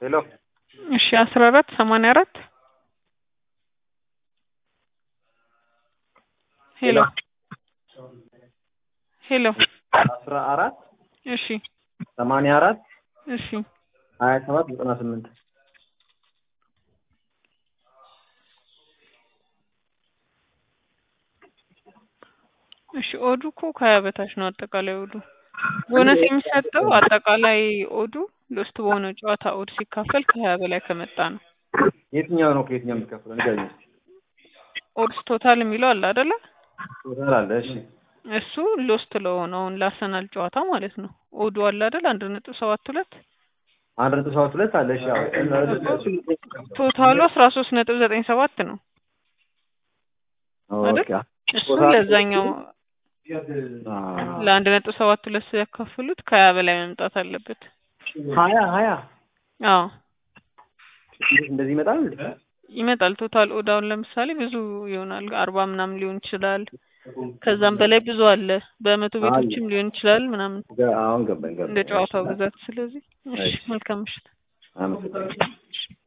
ሄሎ እሺ አስራ አራት ሰማንያ አራት ሄሎ ሄሎ አስራ አራት እሺ ሰማንያ አራት እሺ ሀያ ሰባት ዘጠና ስምንት እሺ ኦዱ እኮ ከሀያ በታች ነው አጠቃላይ ኦዱ ቦነስ የሚሰጠው አጠቃላይ ኦዱ ሎስት በሆነው ጨዋታ ኦድ ሲካፈል ከሀያ በላይ ከመጣ ነው የትኛው ነው ከየትኛው የሚከፍለው ንገረኝ እስኪ ኦድስ ቶታል የሚለው አለ አይደለ ቶታል አለ እሺ እሱ ሎስት ለሆነውን ላሰናል ጨዋታ ማለት ነው ኦዱ አለ አይደል አንድ ነጥብ ሰባት ሁለት አንድ ነጥብ ሰባት ሁለት አለ እሺ አዎ ቶታሉ አስራ ሶስት ነጥብ ዘጠኝ ሰባት ነው ኦኬ እሱ ለዛኛው ለአንድ ነጥብ ሰባት ሁለት ሲያካፍሉት ከሀያ በላይ መምጣት አለበት ሀያ ሀያ አዎ እንደዚህ ይመጣል እንዴ ይመጣል ቶታል ኦዳውን ለምሳሌ ብዙ ይሆናል አርባ ምናምን ሊሆን ይችላል ከዛም በላይ ብዙ አለ በመቶ ቤቶችም ሊሆን ይችላል ምናምን አሁን ገባኝ ገባኝ እንደ ጨዋታው ብዛት ስለዚህ እሺ መልካም ምሽት አመሰግናለሁ